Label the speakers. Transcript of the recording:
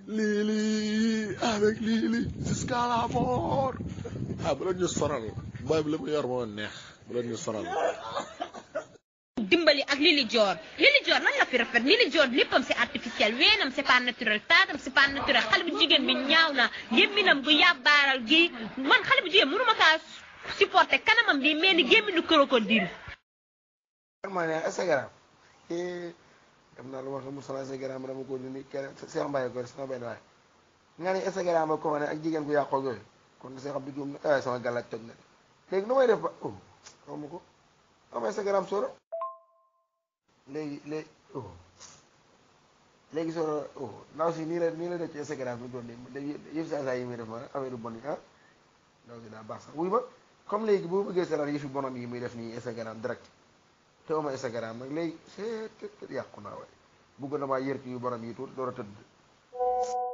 Speaker 1: Lili avec Lili jusqu'à la mort ah bu leen ñu sonal booy bi li mu yor moo neex bu leen ñu sonal
Speaker 2: dimbali ak Lili Dior Lili Dior lan la fi rafet Lili Dior léppam c'est artificiel weenam c'est pas naturel taatam c'est pas naturel xale bu jigéen bi ñaaw na gémminam gu yàbbaaral gi man xale bu jigéen mënuma kaa supporter kanamam bi mel ni gémminu crocodile
Speaker 3: ma ne Instagram dem naa lu ma xamul sama Instagram dama ko dindi kenn Cheikh Mbaye ko sama benn waay nga ni Instagram ba ko ne ak jigéen ku yàqoo yooyu kon Cheikh Abdou Dioum ne ay sama gàllaaj toj na léegi nu may def ba oh xaw ma ko am Instagram soro léegi léegi oh léegi soro oh ndaw si nii la nii la def ci Instagram bi doon nii yëf saa saa yi muy def ma affaire yu bon yi ah ndaw si daa baax sax wuy ma comme léegi boo bëggee seetaan yëfi bonam yi muy def nii Instagram direct te oma Instagram nag léegi c'est yàqu naa waaye bugg na maa yër ci yu bonam yi tuuti door a tëdd